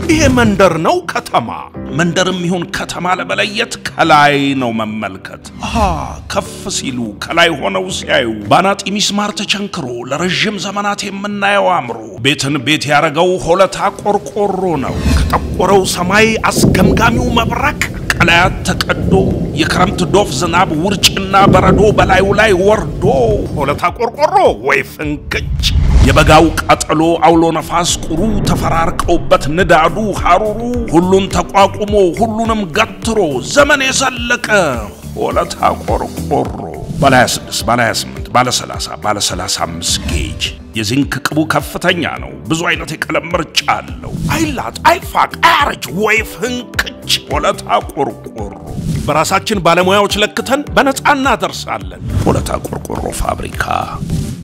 ይሄ መንደር ነው ከተማ? መንደርም ይሁን ከተማ ለመለየት ከላይ ነው መመልከት። አሃ ከፍ ሲሉ ከላይ ሆነው ሲያዩ ባናጢ ሚስማር ተቸንክሮ ለረዥም ዘመናት የምናየው አምሮ ቤትን ቤት ያረገው ሆለታ ቆርቆሮ ነው። ከጠቆረው ሰማይ አስገምጋሚው መብረቅ ቀላያት ተቀዶ የክረምት ዶፍ ዝናብ ውርጭና በረዶ በላዩ ላይ ወርዶ ሆለታ ቆርቆሮ ወይ ፍንክች የበጋው ቃጠሎ አውሎ ነፋስ ቁሩ ተፈራርቀውበት ንዳዱ ሐሩሩ ሁሉን ተቋቁሞ ሁሉንም ገትሮ ዘመን የዘለቀ ሆለታ ቆርቆሮ ባለ 26 ባለ 28 ባለ 30 ባለ 35 ጌጅ የዚንክ ቅቡ ከፍተኛ ነው። ብዙ አይነት የቀለም ምርጫ አለው። አይላጥ፣ አይፋቅ፣ አያረጅ ወይ ፍንክች ሆለታ ቆርቆሮ በራሳችን ባለሙያዎች ለክተን በነፃ እናደርሳለን። ሆለታ ቆርቆሮ ፋብሪካ